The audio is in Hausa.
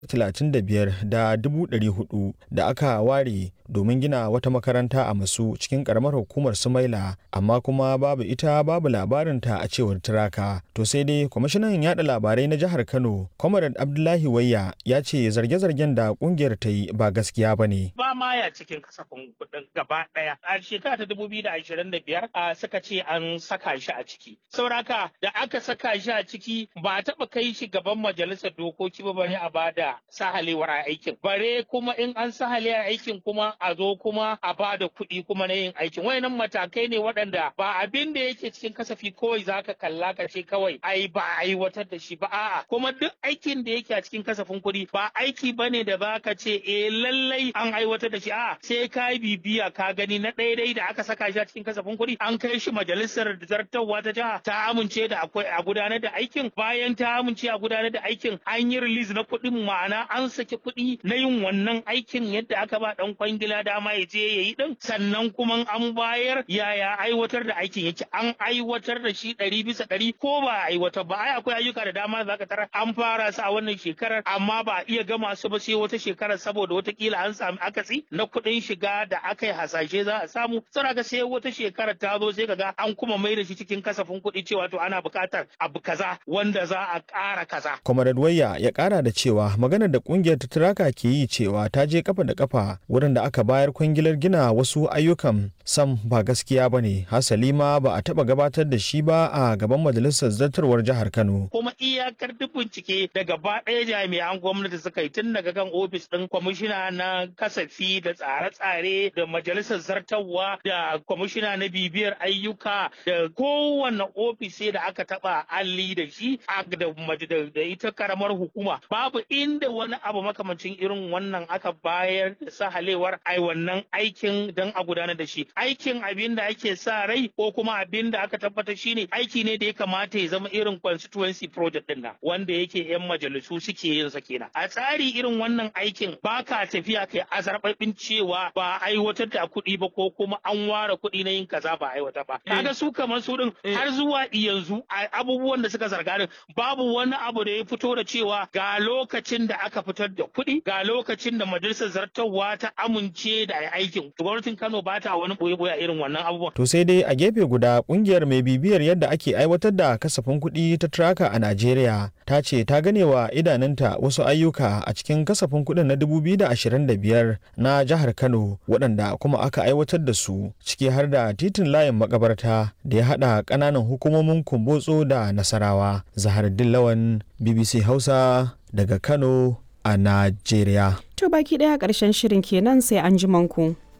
35 da 400 da aka ware domin gina wata makaranta a masu cikin karamar hukumar sumaila amma kuma babu ita babu labarinta a cewar turaka to sai dai kwamishinan yada labarai na jihar kano comrade abdullahi wayya ya ce zarge-zargen da kungiyar ta yi ba gaskiya ba ne ba ma ya cikin kasafin kuɗin gaba ɗaya a shekara ta dubu biyu da ashirin da biyar a suka ce an saka shi a ciki sauraka da aka saka shi a ciki ba a taɓa kai shi gaban majalisar dokoki ba bare a bada sahalewar aikin bare kuma in an sahale aikin kuma a zo kuma a bada kuɗi kuma na yin aikin wayannan matakai ne waɗanda ba abin da yake cikin kasafi kawai zaka kalla ka ce kawai ai ba a aiwatar da shi ba a'a kuma duk aikin da yake a cikin kasafin kuɗi ba aiki bane da zaka ce eh lallai an aiwatar da shi a'a sai ka bibiya ka gani na daidai da aka saka shi a cikin kasafin kuɗi an kai shi majalisar zartarwa ta jiha ta amince da akwai a gudanar da aikin bayan ta amince a gudanar da aikin an yi release na kuɗin ma'ana an saki kuɗi na yin wannan aikin yadda aka ba dan kwangila dama ya je ya yi din sannan kuma an bayar yaya aiwatar da aikin yake an aiwatar da shi ɗari bisa ɗari ko ba a aiwatar ba ai akwai ayyuka da dama za ka tara an fara su a wannan shekarar amma ba a iya gama su ba sai wata shekarar saboda watakila an sami akatsi na kuɗin shiga da aka yi hasashe za a samu sai sai wata shekarar ta zo sai kaga an kuma mai da shi cikin kasafin kuɗi cewa to ana buƙatar abu kaza wanda za a ƙara kaza. Comrade Wayya ya ƙara da cewa maganar da ƙungiyar ta turaka ke yi cewa ta je kafa da kafa wurin da aka bayar kwangilar gina wasu ayyukan sam ba gaskiya ba ne hasali ma ba a taɓa gabatar da shi ba a gaban majalisar zartarwar jihar Kano. Kuma iyakar duk bincike da gaba ɗaya jami'an gwamnati suka yi tun daga kan ofis ɗin kwamishina na kasafi da tsare-tsare da majalisar zartarwa da kwamishina na bibiyar ayyuka da kowane ofis da aka taɓa alli da shi da ita karamar hukuma babu inda wani abu makamancin irin wannan aka bayar da sahalewar ai wannan aikin don a gudanar da shi aikin abin da ake sa rai ko kuma abin da aka tabbatar shine aiki ne da ya kamata ya zama irin constituency project din nan wanda yake yan majalisu suke yin sa kenan a tsari irin wannan aikin ba ka tafiya kai azarbabin cewa ba aiwatar da kuɗi ba ko kuma an ware kuɗi na yin kaza ba aiwatar ba kaga su kamar su din har zuwa yanzu abubuwan da suka zarga din babu wani abu da ya fito da cewa ga lokacin da aka fitar da kuɗi ga lokacin da majalisar zartarwa ta amince da aikin gwamnatin Kano ba ta wani boye-boye irin wannan abubuwan. To sai dai a gefe guda kungiyar mai bibiyar yadda ake aiwatar da kasafin kuɗi ta Traka a Najeriya ta ce ta gane wa idanunta wasu ayyuka a cikin kasafin kuɗin na 2025 na jihar Kano waɗanda kuma aka aiwatar da su ciki har da titin layin makabarta da ya haɗa ƙananan hukumomin Kumbotso da Nasarawa. Zaharuddin Lawan BBC Hausa daga Kano a Najeriya. To baki ɗaya ƙarshen shirin kenan sai an ji manku.